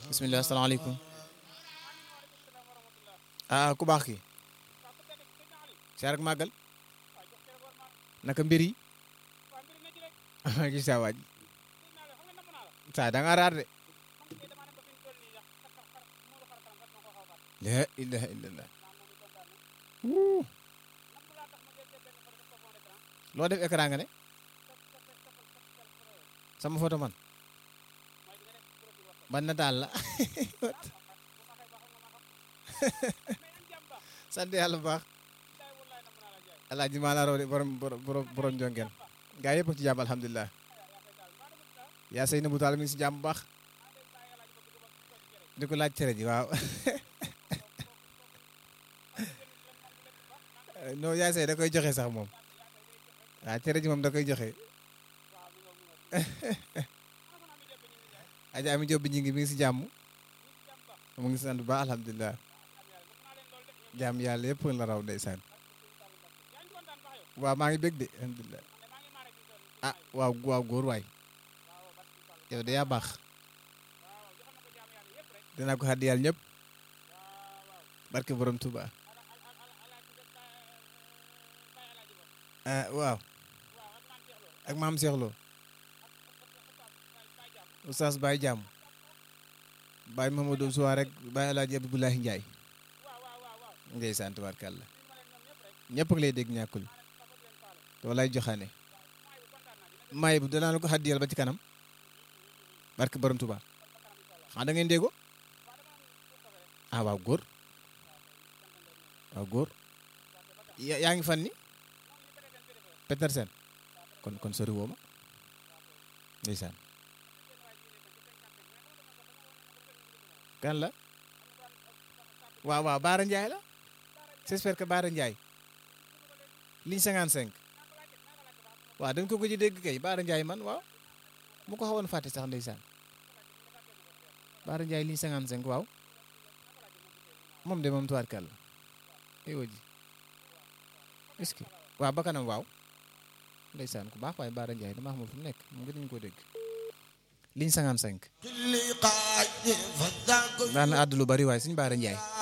bisimilah asalaamaaleykum ah ku baax ki siyaar ak màggal naka mbir yi gis saa waaj saa da nga raar de la ilaha illallah loo def écran nga ne sama photo man ban nataal la sant yàlla bu baax alaaji maa la raw de borom borom borom jongeen gaa yëpp ci jàmm alhamdulilah yaa sëy na bu taal mi ngi si jàmm bu baax di ko laaj cere ji waaw non yaa sëy da koy joxe sax moom waaw cere ji moom da koy joxe aja ami job bi ñi ngi mi ngi si jàmm mu ngi sant bu baax alhamdulilah jàmm yàlla yëpp la raw ndeysaan waaw maa ngi bég de alhamdulilah ah waaw waaw góor waay yow de yaa baax dinaa ko xaddi yàlla ñëpp barke borom Tuuba ah waaw ak maam Cheikh Lo Oustaz Baye Jàmm Baye Mamadou Sow rek Baye El Hadj Abdoulaye Ndiaye ndeysaan tubaarkàlla ñëpp a ngi lay dégg ñàkkul te walaay joxaane maay bu danaa la ko xaddiyal ba ci kanam barke borom Tuuba xanaa da ngeen déggoo ah waaw góor waaw góor yaa ngi fan ni Petersen kon kon sori woo ma ndeysaan kan la waaw waaw Baara Ndiaye la j'espère que Baara Ndiaye ligne 55 waaw dañ ko gëj a dégg kay Baara Ndiaye man waaw mu ko xawoon fàtte sax ndeysaan Baara Ndiaye ligne 55 waaw moom de moom tuwaat kàlla ay waji est-ce que waaw ba kanam waaw ndeysaan ku baax waaye Baara Ndiaye dama xamul fu mu nekk mu ngi dañu ko dégg ligne 55 daan na àddu lu bari waaye suñu Baara Ndiaye